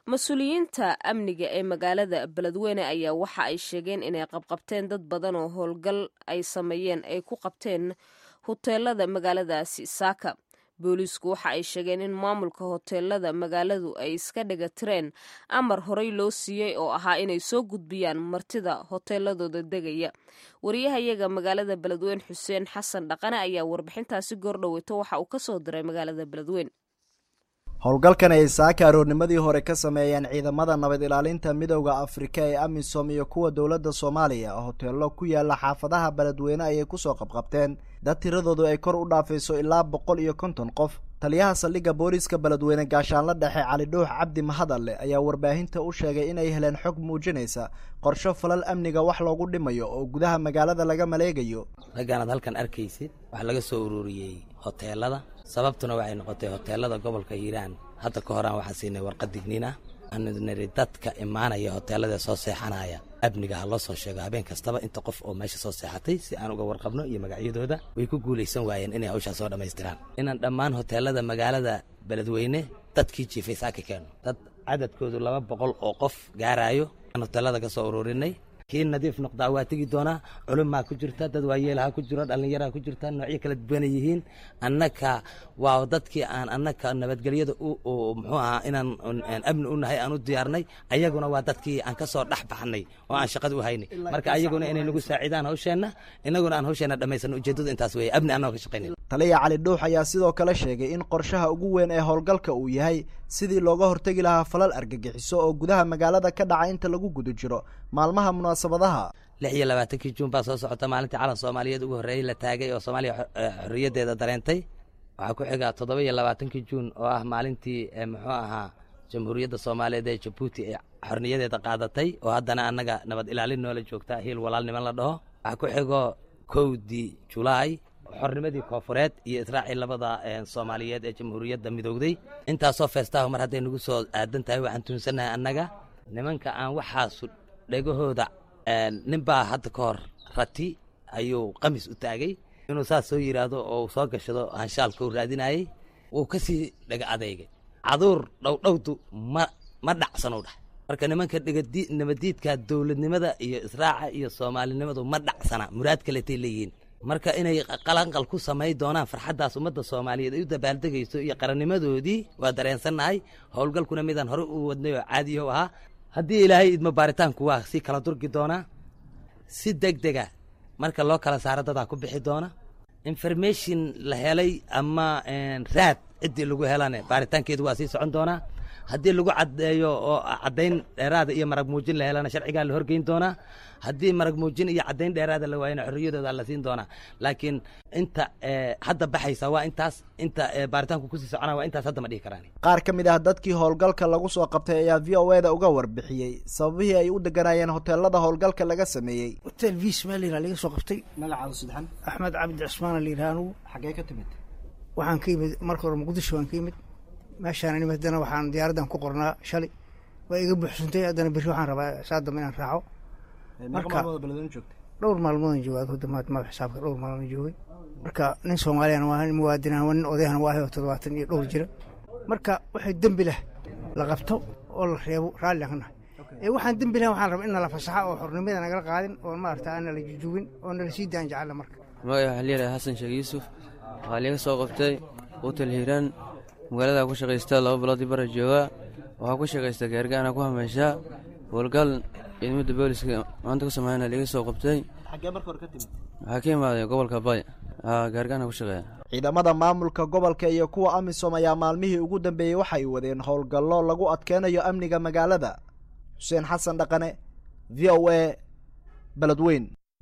mas-uuliyiinta amniga ee magaalada beledweyne ayaa waxa ay sheegeen inay qabqabteen dad badan oo howlgal ay sameeyeen ay ku qabteen hoteelada magaaladaasi saaka booliisku waxa ay sheegeen in maamulka hoteelada magaaladu ay iska dhigatireen amar horey loo siiyey oo ahaa inay soo gudbiyaan martida hoteeladooda degaya wariyahayaga magaalada beledweyne xuseen xasan dhaqane ayaa warbixintaasi goordhoweyto waxa uu kasoo diray magaalada beledweyne howlgalkan ay saaka aroornimadii hore ka sameeyeen ciidamada nabad ilaalinta midowda afrika ee amisom iyo kuwa dowladda soomaaliya hoteelo ku yaala xaafadaha beledweyne ayay kusoo qabqabteen dad tiradoodu ay kor u dhaafayso ilaa boqol iyo konton qof taliyaha saldhigga booliiska beledweyne gaashaanla dhexe cali dhuux cabdi mahadalle ayaa warbaahinta u sheegay inay heleen xog muujinaysa qorsho falal amniga wax loogu dhimayo oo gudaha magaalada laga maleegayo raggaanaad halkan arkaysid waxaa laga soo ururiyey hoteelada sababtuna waxay noqotay hoteelada gobolka hiiraan hadda ka horaan waxaan siinay warqad digniin ah aanu niri dadka imaanaya hoteelada soo seexanaya amniga ha loo soo sheego habeen kastaba inta qof oo meesha soo seexatay si aan uga warqabno iyo magacyadooda way ku guulaysan waayeen inay hawshaa soo dhammaystiraan inaan dhammaan hoteelada magaalada beledweyne dadkii jiifay saaka keeno dad cadadkoodu laba boqol oo qof gaaraayo aan hoteelada ka soo ururinay kii nadiif noqdaa waa tegi doonaa culumaa ku jirta dad waayeelaha ku jiro dhallinyaraa ku jirta noocyo kala duwana yihiin annaka waa dadkii aan annaka nabadgelyada muxuu ahaa inaan amni u nahay aan u diyaarnay ayaguna waa dadkii aan ka soo dhex baxnay oo aan shaqada u haynay marka ayaguna inay nagu saacidaan hawsheenna innaguna aan hawsheenna dhammaysano ujeeddadu intaas weeye amni annagoo ka shaqaynay taliya cali dhuux ayaa sidoo kale sheegay in qorshaha ugu weyn ee howlgalka uu yahay sidii looga hortegi lahaa falal argagixiso oo gudaha magaalada ka dhaca inta lagu guda jiro maalmaha munaasabadaha lix iyo labaatankii juun baa soo socota maalintii calan soomaaliyeed ugu horreeyey la taagay oo soomaaliya xorriyaddeeda dareentay waxaa ku xiga toddoba iyo labaatankii juun oo ah maalintii muxuu ahaa jamhuuriyadda soomaaliyeed ee jabuuti ee xorniyadeeda qaadatay oo haddana annaga nabad ilaalin noola joogta hiil walaalniman la dhaho waxaa ku xigo kowdii julaay xornimadii koofureed iyo israacii labada soomaaliyeed ee jamhuuriyadda midowday intaasoo feestaha mar hadday nagu soo aadan tahay waxaan tuunsannahay annaga nimanka aan waxaasu dhegahooda ninbaa hadda ka hor rati ayuu qamis u taagay inuu saas soo yidhaahdo oo soo gashado hanshaalka u raadinayey wuu ka sii dhega adeygay caduur dhowdhowdu ma ma dhacsanow dhah marka nimanka nabadiidka dowladnimada iyo israaca iyo soomaalinimadu ma dhacsana muraad kaletay leeyihiin marka inay qalanqal ku samay doonaan farxaddaas ummadda soomaaliyeed ay u dabaaldegayso iyo qarannimadoodii waa dareensannahay howlgalkuna midaan hore u wadnay oo caadiyaho ahaa haddii ilaahay idmo baaritaanku waa si kala durgi doonaa si deg dega marka loo kala saaro dadaa ku bixi doona information la helay ama raad ciddii lagu helane baaritaankeedu waa sii socon doonaa haddii lagu caddeeyo oo caddayn dheeraada iyo marag muujin la helana sharcigaa la horgeyn doonaa haddii marag muujin iyo caddayn dheeraada la waayana xorriyadooda la siin doonaa laakiin inta hadda baxaysa waa intaas inta baaritaanku kusii socona waa intaas hadda ma dhihi karaan qaar ka mid ah dadkii howlgalka lagu soo qabtay ayaa v o eda uga warbixiyey sababihii ay u deganaayeen hoteelada howlgalka laga sameeyey hotel vis meel la laga soo qabtay magacaada sidxan axmed cabdi cismaan la yidhaha anugu xaggee ka timid waxaan ka yimid marka hore muqdisho waan ka yimid meeshaan nimid haddana waxaan diyaaraddan ku qornaa shalay waa iga buuxsantay haddana berri waxaan rabaa saa dambe inaan raaco marka dhowr maalmoodan jooga hudamaad ma xisaabka dhowr maalmood joogay marka nin soomaaliyana waa nin muwaadin ah nin odayahana waa ahay oo toddobaatan iyo dhowr jira marka waxay dembi leh la qabto oo la reebo raalli aan ka nahay ee waxaan dembi lahay waxaan rabaa in nala fasaxa oo xornimada nagala qaadin oo maarata aan nala jujubin oo nala sii daan jecalla marka magaca waxaa leeyahay xasan sheekh yuusuf waxaa liiga soo qabtay hotel hiiraan magaalada ku shaqaysta laba biloodii bara joogaa waxaa ku shaqaysta gaargaana ku hameyshaa howlgal ciidamada booliska maanta ku sameeyana liiga soo qabtay waxaa ka imaaday gobolka bay gaargaana ku shaqeeya ciidamada maamulka gobolka iyo kuwa amisom ayaa maalmihii ugu dambeeyey waxay wadeen howlgallo lagu adkeynayo amniga magaalada xuseen xasan dhaqane v o a beledweyn